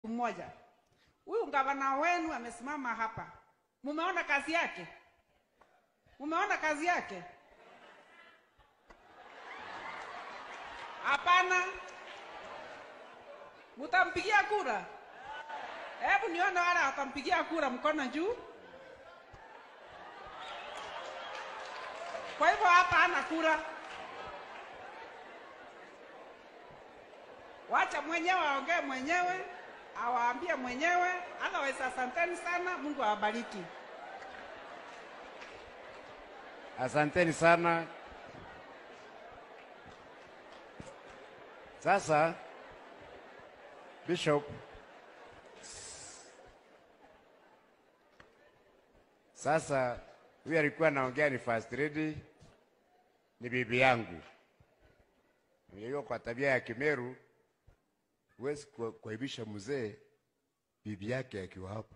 mmoja. Huyu gavana wenu amesimama hapa, mumeona kazi yake? Mumeona kazi yake? Hapana. Mutampigia kura? Hebu nione wale watampigia kura, mkono juu. Kwa hivyo hapa hana kura. Wacha mwenyewe aongee mwenyewe, awaambie mwenyewe. Otherwise, asanteni sana, Mungu awabariki. Asanteni sana. Sasa Bishop, sasa huyu alikuwa anaongea ni first lady, ni bibi yangu. Hiyo kwa tabia ya Kimeru huwezi ku- kuaibisha mzee bibi yake akiwa hapa,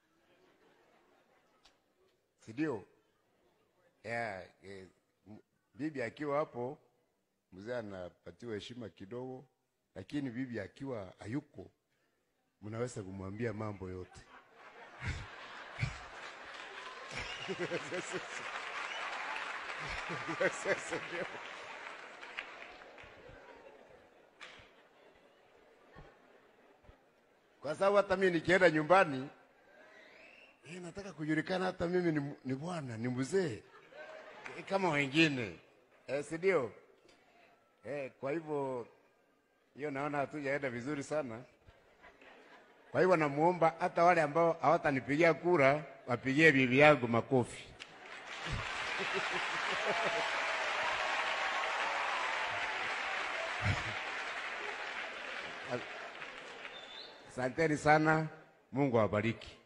si ndio? Yeah, eh, m- bibi akiwa hapo mzee anapatiwa heshima kidogo, lakini bibi akiwa hayuko, mnaweza kumwambia mambo yote. Kwa sababu hata mimi nikienda nyumbani eh, nataka kujulikana hata mimi ni, ni bwana ni mzee eh, kama wengine eh, si ndio? Eh, kwa hivyo hiyo naona hatujaenda vizuri sana. Kwa hivyo namuomba hata wale ambao hawatanipigia kura wapigie bibi yangu makofi. Asanteni sana, Mungu awabariki.